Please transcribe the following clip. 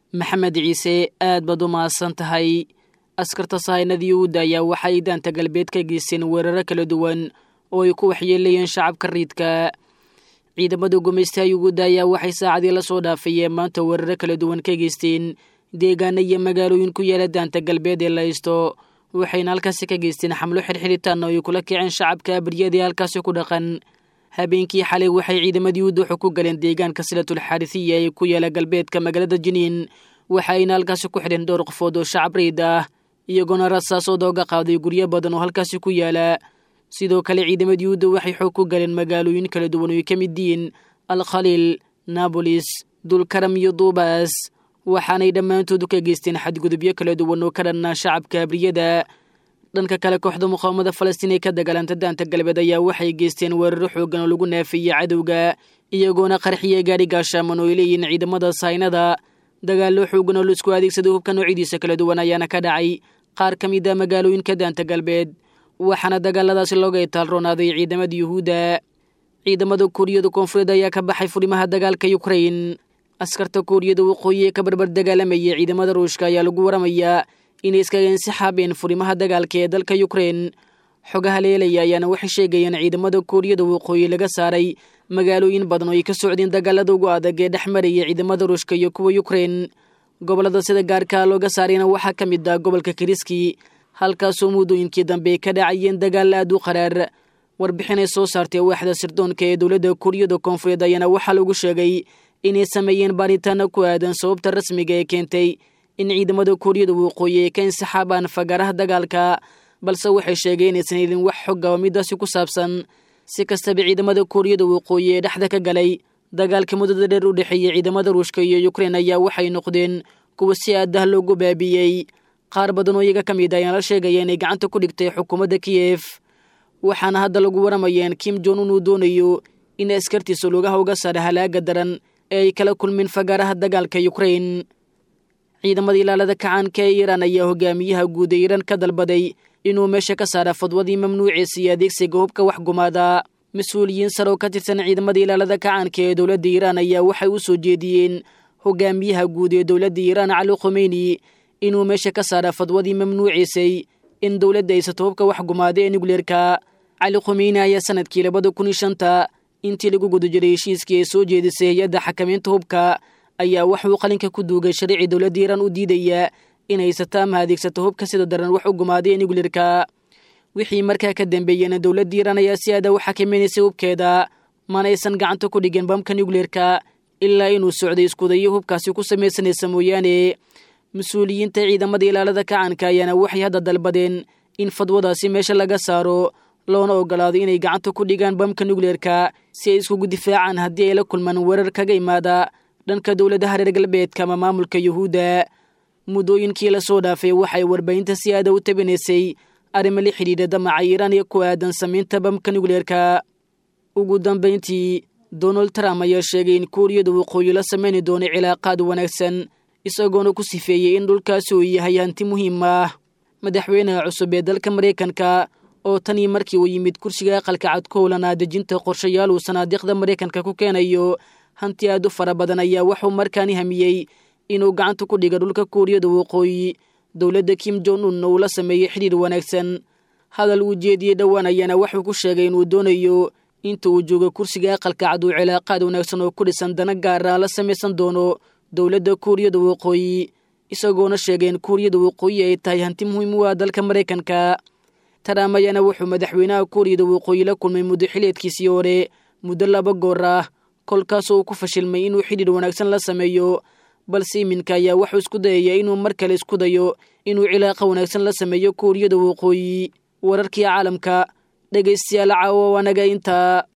maxamed ciise aad baad u mahadsan tahay askarta sahaynadii uudda ayaa waxay daanta galbeed ka geysteen weeraro kala duwan oo ay ku waxyeelayeen shacabka riidka ciidamada gumaystaha yuguudda ayaa waxay saacadii la soo dhaafayeen maanta weeraro kala duwan ka geysteen deegaana iyo magaalooyin ku yaala daanta galbeed ee la haysto waxayna halkaasi ka geysteen xamlo xirxiritaan oo ay kula kiceen shacabka baryadii halkaasi ku dhaqan habeenkii xalay waxay ciidamadii uduuxu ku galeen deegaanka silatul xaarisiya ee ku yaala galbeedka magaalada jiniin waxayna halkaasi ku xidheen dhowr qofood oo shacab riid ah iyagoona rasaasooda oga qaaday guryo badan oo halkaasi ku yaala sidoo kale ciidamadii uudda waxay xoog ku galeen magaalooyin kala duwan oo ay ka mid yihiin alkhaliil naabolis dulkaram iyo duubaas waxaanay dhammaantoodu ka geysteen xadgudubyo kala duwan oo ka dhanna shacabka abriyada dhanka kale kooxda muqaawamada falastiin ee ka dagaalanta daanta galbeed ayaa waxay geysteen weeraro xoogan oo lagu naafiyey cadowga iyagoona qarxiya gaadhi gaashaaman oo ay leeyihiin ciidamada saynada dagaallo xoogan oo laisku adeegsaday hubka noocyadiisa kala duwan ayaana ka dhacay qaar ka mid a magaalooyinka daanta galbeed waxaana dagaaladaasi looga itaalroonaaday ciidamada yuhuudda ciidamada kuuriyada koonfureed ayaa ka baxay furimaha dagaalka yukrain askarta kuuriyada waqooyi ee ka barbar dagaalamayay ciidamada ruushka ayaa lagu waramayaa inay iskaga insixaabeen furimaha dagaalka ee dalka yukrain xogaha leelaya ayaana waxay sheegayeen ciidamada kuuriyada waqooyi laga saaray magaalooyin badan oo ay ka socdeen dagaalada ugu adag ee dhex maraya ciidamada ruushka iyo kuwa yukrain gobolada sida gaarkaa looga saarayna waxaa ka mid ah gobolka kiriski halkaasoo muddooyinkii dambe ka dhacayeen dagaal aad u qaraar warbixinay soo saartay waaxda sirdoonka ee dowladda kuuriyada koonfureed ayaana waxaa lagu sheegay inay sameeyeen baaritaano ku aadan sababta rasmiga ee keentay in ciidamada kuuriyada waqooyi ay ka insixaabaan fagaaraha dagaalka balse waxay sheegeen inaysan helin wax xogga oo midaasi ku saabsan si kastaba ciidamada kuuriyada waqooyi ee dhexda ka galay dagaalka muddada dheer u dhexeeyey ciidamada ruushka iyo yukrain ayaa waxay noqdeen kuwa si aadah loogu baabiyey qaar badan oo iyaga ka mid ayaan la sheegaya inay gacanta ku dhigtay xukuumadda kiyef waxaana hadda lagu waramayeen kim jon un uu doonayo in askartiisa lugaha uga saara halaaga daran ee ay kala kulmeen fagaaraha dagaalka yukrain ciidamada ilaalada kacaanka ee iiraan ayaa hogaamiyaha guud ee iiraan ka dalbaday inuu meesha ka saara fadwadii mamnuuciisa iyo adeegsiga hubka wax gumaada mas-uuliyiin sare oo ka tirsan ciidamada ilaalada kacaanka ee dowladda iiraan ayaa waxay u soo jeediyeen hogaamiyaha guud ee dowladda iiraan cali khomeyni inuu meesha ka saara fadwadii mamnuuciisay in dowladda aysato hubka wax gumaada ee nukleerka cali khomeyni ayaa sanadkii labada kun iyo shanta intii lagu guda jiray heshiiskii ay soo jeedisay hay-adda xakamaynta hubka ayaa waxuu qalinka ku duugay sharicii dowladda iiraan u diidaya in haysato ama adeegsato hubka sida daran wax u gumaaday ee nukleerka wixii markaa ka dambeeyena dowladda iiraan ayaa si aada u xakamaynaysay hubkeeda mana aysan gacanta ku dhigin bamka nukleerka ilaa inuu socday iskudayo hubkaasi ku samaysanaysa mooyaane mas-uuliyiinta ciidamada ilaalada kacanka ayaana waxay hadda dalbadeen in fadwadaasi meesha laga saaro loona ogolaado inay gacanta ku dhigaan bamka nukleerka si ay iskugu difaacaan haddii ay la kulmaan weerar kaga imaada dhanka dowladaha reer galbeedka ama maamulka yuhuudda muddooyinkii lasoo dhaafay waxay warbaahinta si aada u tabinaysay arrimo la xidhiidha damaca iiraan ee ku aadan samaynta bamka nukleerka ugu dambayntii donald trump ayaa sheegay in kuuriyada waqooyi la samayni doono cilaaqaad wanaagsan isagoona ku sifeeyey in dhulkaasi uu yahay hanti muhiim ah madaxweynaha cusub ee dalka maraykanka oo tan iyo markii uu yimid kursiga aqalka cad ku howlanaa dejinta qorshayaal uu sanaadiiqda maraykanka ku keenayo hanti aad u fara badan ayaa waxuu markaani hamiyey inuu gacanta ku dhiga dhulka kuuriyada waqooyi dowladda kim jon un uu la sameeyey xidhiir wanaagsan hadal uu jeediyey dhowaan ayaana waxuu ku sheegay inuu doonayo inta uu joogo kursiga aqalka cad uu cilaaqaad wanaagsan oo ku dhisan dana gaara la samaysan doono dowladda kuuriyada waqooyi isagoona sheegay in kuuriyada waqooyi ay tahay hanti muhiim u ah dalka maraykanka trump ayaana wuxuu madaxweynaha kuuriyada waqooyi la kulmay muddo xileedkiisii hore muddo laba goor ah kolkaasoo uu ku fashilmay inuu xidhiir wanaagsan la sameeyo balse iminka ayaa waxuu isku dayaya inuu mar kale isku dayo inuu cilaaqa wanaagsan la sameeyo kuuriyada waqooyi wararkii caalamka dhegaystayaal caawa anaga intaa